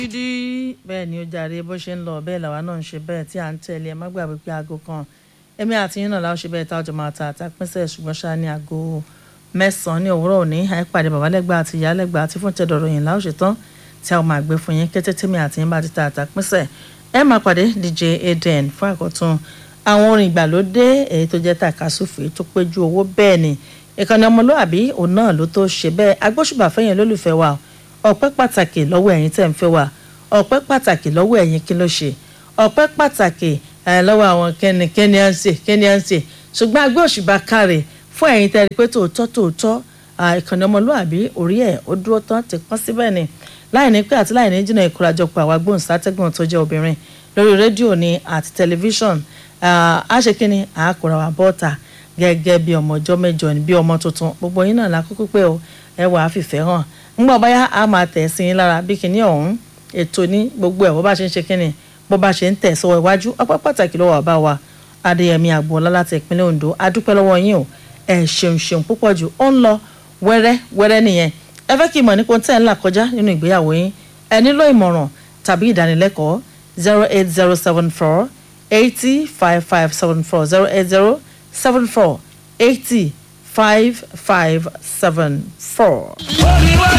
dídí bẹ́ẹ̀ ni ó jàre bó ṣe ń lọ bẹ́ẹ̀ làwa náà ń ṣe bẹ́ẹ̀ tí à ń tẹ̀lé ẹ má gbàgbé pé aago kan èmi àti yín náà láwọn ṣe bẹ́ẹ̀ táwọn jọ máa ta àtàpínsẹ̀ ṣùgbọ́n ṣáà ní aago mẹ́sàn-án ní òwúrọ̀ òní àìpàdé babalẹ́gbà àti ìyálẹ́gbà àti fún tẹ̀dọ̀rọ̀ yìí láwọn ṣe tán tí a ó máa gbé fún yín kété tèmi àti yín bá ti ta àtàpínsẹ̀ ẹ máa pàdé DJ Aden fún àkọ́tún àwọn orin ìgbàlódé èyí tó jẹ́ tàkasúfèé tó péjú owó bẹ́ẹ̀ ni ìkànnì ọmọlúàbí òun náà ló tó ṣe bẹ́ẹ̀ agbóṣùbà fẹ́yìn lólùfẹ́ wa ọpẹ́ pàtàkì lọ́wọ́ ẹ̀yin tẹ́ ń fẹ́ wa ọpẹ́ pàtàkì lọ́wọ́ ẹ̀yin kí ló ṣe ọpẹ́ pàtàkì lọ́wọ́ àwọn kẹ́ni kẹ́ni à ń ṣe kẹ́ni à ń ṣe ṣùgbọ́n agbóṣùbà káre fún ẹ̀yin tẹ́ rí pé tòótọ́ tòótọ́ ìkànnì ọmọlúàbí orí ẹ̀ ó dúró tán ti pọ́n síbẹ̀ ni láì ní pé àti láì ní jìnnà ìkórajọpọ̀ àwa gbóhùnsátẹ́gùn tó jẹ́ obìnrin lórí rédíò ni àti tẹlifíṣọ̀n a ṣe kí ni àákùrà wà bọ́ọ̀tà gẹ́gẹ́ bí ọmọ ọjọ́ mẹ́jọ ni bí ọmọ tuntun gbogbo yín náà lákòókò pé o ẹ wà á fìfẹ́ hàn ńgbà báyà á máa tẹ̀ sí yín lára bí kinní ọ̀hún ètò ní gbogbo ẹ̀ bó bá ṣe ń ṣe kinní bó bá ṣe ń tẹ̀ sọ́wọ́ iwájú ọpẹ́ pàtàkì lọ́wọ́ bàbá wa adéyẹmí àgbọ̀ọ́lá láti ìpínlẹ̀ ondo adúpẹ́ lọ́wọ́ yín o ẹ ṣeun ṣeun púpọ̀ jù ó ń lọ wẹ́rẹ́ wẹ́rẹ́ nìyẹn ẹ fẹ́ kí ìmọ̀ nípa tẹ́ ń là kọjá nínú ìgbéyàwó yín ẹ nílò ìmọ̀ràn tàbí ìdánilẹ́kọ̀ọ́ zero eight zero seven four eighty five five seven four zero eight zero seven four eighty five five seven four.